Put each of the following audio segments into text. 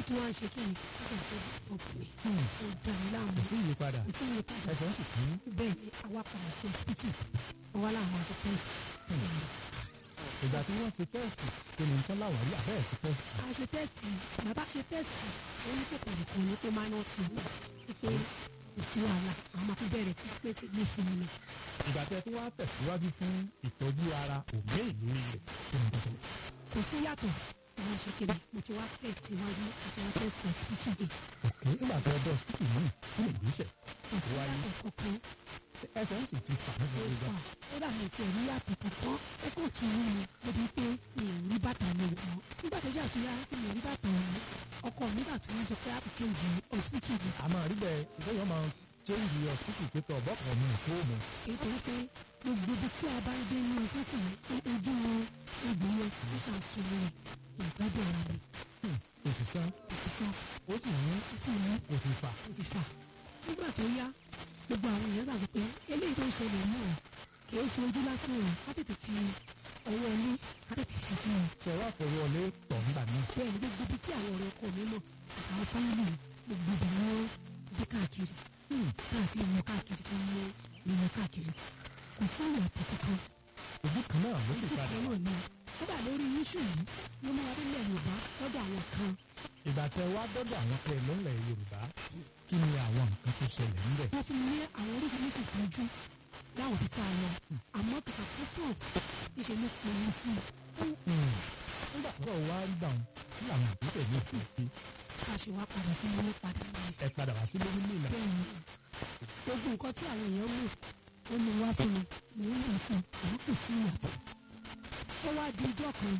tún wá ń ṣe kí ni ó kàn fẹ́ disturb mi Hmm. ó dá mi láàmú kò sí ìyípadà kò sí ìyípadà ẹsẹ̀ ń sì kú. bẹ́ẹ̀ ni àwa padà sí hospital wọ́n wá láwọn aṣọ test ìgbà tí wọ́n ṣe tẹ́sítì kí ni nǹkan láwàárí àbẹ́ẹ̀ ṣe tẹ́sítì. a ṣe tẹ́sítì bàbá ṣe tẹ́sítì ó ní kòkòrò kan ní pé máa náà ti wà pé kò sí wàhálà àwọn máa fi bẹ̀rẹ̀ tírítímẹ́ǹtì ní fún mi ni ìgbà tẹ́ tí wọ́n á tẹ̀síwájú fún ìtọ́jú ara òmé ìlú rẹ̀ kí ni nǹkan ṣẹlẹ̀. kò sí yàtọ̀ àwọn ṣe kéde mo ti wá tẹ́sítì wájú àti wá tẹ́sítì hospital yìí òkè nígbà tó ọdọ hospital náà kí ni ìgbésẹ̀ kò sí Wáyé. yàtọ̀ kankan ẹsẹ̀ ń sì ti fà ní ó gbogbo fà ó dà mí tiẹ̀ ní yàtọ̀ kankan ó kàn tún wú mi débi pé mi ò rí bàtà mi wọ̀ ọ́ nígbà tó ṣàtúnyà tí mi ò rí bàtà wọ̀ ọkọ mi gbà tó ń sọ pé a kò change hospital yìí àmọ́ àríbẹ̀ ìfẹ́yọ̀ máa change hospital pé tọ̀ bọ́kàn mi ò tó mu. nítorí pé gbogbo ibi tí a bá ń gbé ní ọsítù ojú wọn egbò yẹn ó ṣàn sùn rẹ ìgbádùn ara mi kò sì san òṣìṣẹ́ ó sì ní ó sì ní kò sì fà. ó sì fà nígbà tó yá gbogbo àwọn èèyàn gbàgbọ́ pé eléyìí tó ń ṣẹlẹ̀ mọ́ ọ kì í ṣe ojú lásán o ká tètè fi ọwọ́ ilé ká tètè fi sí i ṣe wá fọwọ́ ọlé tọ̀ nígbà náà. bẹ́ẹ̀ ni gbogbo ibi tí àwọn ọ̀rẹ́ ọkọ mi mọ̀ àtàwọn fámìlì gbogbo ibẹ̀ ni wọ́n gbé káàkiri tá a sì mú káàkiri tí wọ́n mú ìmọ̀ káàkiri kò sí ìyàtọ̀ kankan ojú kan náà ló sì ojú padà kan wá. náà ni kódà lórí iṣu yìí ló mú adílẹ̀ yorùbá lọ́dọ̀ àwọn kan ìgbà tẹ wá dọ́dọ̀ àwọn tẹ lọ́lẹ̀ yorùbá kí ni àwọn nǹkan tó ṣẹlẹ̀ ńbẹ̀. wọ́n fi ní àwọn oríṣiríṣi ìtọ́jú láwọn ibi tá a lọ àmọ́ kàkà fún sàn níṣẹ́ ló pè é sí i nígbà tó wá ń gbà wọn kí làwọn ìgbésẹ̀ yóò fi ṣe ká ṣe wá padà sí ilé padà nìyẹn. ẹ padà wá sílé nílé ìlànà. bẹ́ẹ̀ ni gbogbo nǹkan tí àwọn èèyàn mú ó mú wá fún mi mò ń lọ sí àwọn kò sí ìyàtọ̀ ó wá di ijọ́ kan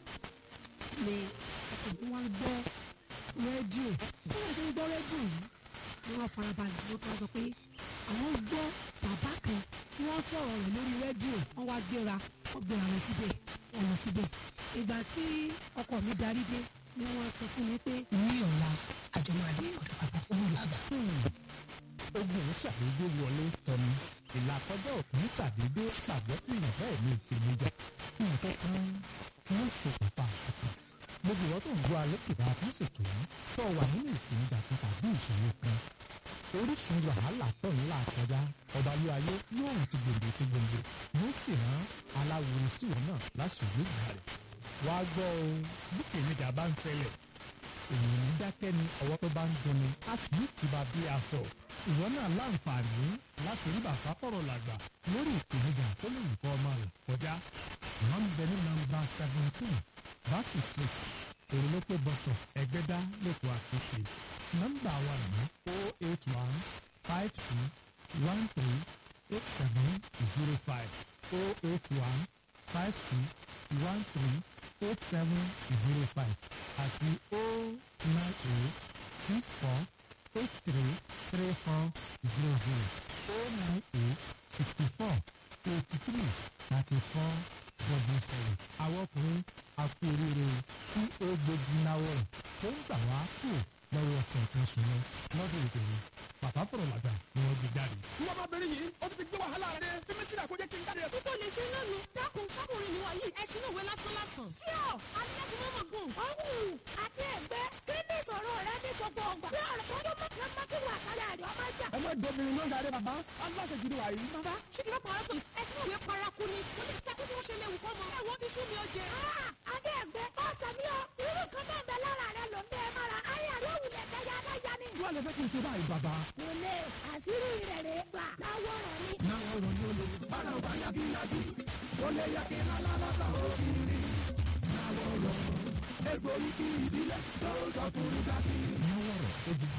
ni ọkùnrin wa ń gbọ́ rédíò bí wọ́n ṣe ń gbọ́ rédíò yìí ni wọ́n farabalẹ̀ wọ́n tó sọ pé àwọn gbọ́ bàbá kan tí wọ́n sọ̀rọ̀ rẹ̀ lórí rédíò wọ́n wá gbéra wọ́n gbéra lọ síbẹ̀ wọ́n lọ síbẹ̀ ìgbà tí ọkọ mi darí dé ni wọ́n sọ fún mi pé ní ọ̀la àjọmọ̀dé ọ̀dọ̀ bàbá fún mi lágbà. ogun ò ṣàdédé wọlé tọnu ìlàkọjá òkun ṣàdédé pàgọ́ tí ìyàn bẹ́ẹ̀ ní ìpèníjà nǹkan kan ló ṣokùnfà àkókò gbogbo ìwọ́n tó ń gbọ́ alẹ́ kìlá fún ṣètò yìí tó wà nínú ìpèníjà kan tàbí ìṣòro kan orísun wàhálà tó ń là kọjá ọba ilé ayé yóò rìn ti gbòǹgbò ti gbòǹgbò yóò sì rán aláwo síwọ̀n náà láṣìírí ìgbà rẹ̀ wàá gbọ́ o bí ìpèníjà bá ń ṣẹlẹ̀ ènìyàn ń dákẹ́ ni ọwọ́ tó bá ń dunni a kì í tìba bí aṣọ. ìwọ náà láǹfààní láti rí bàbá fọ̀rọ̀ làgbà lórí ìpèníjà tó lè nǹkan ọmọ rẹ̀ kọjá. wọ́n ń bẹ ní nọ́mbà seventeen verse six èrèlópé bọ́tọ̀ ẹgbẹ́dá lẹ́kọ̀ọ́ àkókò. nọ́mbà wa ní o eight one five two one three eight seven zero five o eight one five two one three eight seven zero five àti o nine eight six four eight three three four zero zero o nine eight sixty four eighty three thirty four double seven. àwọn ọkùnrin akérèrè tí ó gbógun náwó rẹ̀ tó ń gbà wá kù lọ́wọ́ ọ̀sẹ̀ kan sùn lọ lọ́dún ìdòwò bàbá fọ̀rọ̀ làgbà ni wọ́n gbé jáde. ìwọ ọmọbìnrin yìí ó ti fi gbé wàhálà rẹ dé fífi sílẹ̀ kó jẹ́ kí n jáde. tó lè ṣe náà nu dákun kákùnrin ni wọ̀nyí ẹṣin òwe lásán lásán. sí ọ alẹ́kùn mọ́mọ́ gùn. ọ̀hún àti ẹ̀gbẹ́ kí ni ìṣòro rẹ ní gbogbo ọgbà. bí ọ̀rọ̀ kan tó mọ̀ kí wọ́n ti wà kálẹ̀ àdé ọmọ ìjà. ẹ má dọ́bìnrin ló ń darí bàbá aláṣẹ gidi wà yìí. bàbá ṣé kí lọ́kàn ọ̀rọ̀ sọ ẹṣin òwe paraku ni mo lè takú bí wọ́n ṣe léwu kọ́ mọ́. ẹ̀wọ̀n ti sú mi ó jẹ. àti ẹ̀gbẹ́ ọ̀sẹ̀ mi ọ irú kan náà bẹ lára rẹ ló ń bẹ mara ayé àlọ́ òwúlẹ̀ kẹyà aláya ni. wọ́n lè fẹ́ kí n ṣe báyìí bàbá. kò lè àṣírí rẹ̀ rè gbà láwọ̀rọ̀ ni. náà ọ̀rọ̀ ni ó lè bára ọba yagiyagi ó lè yá kí lálá lọ́sàn òkìrì. náà ọ̀rọ̀ egbòrí kí ìbílẹ̀ tó sọ kúrú dákì. náwó rẹ̀ ó di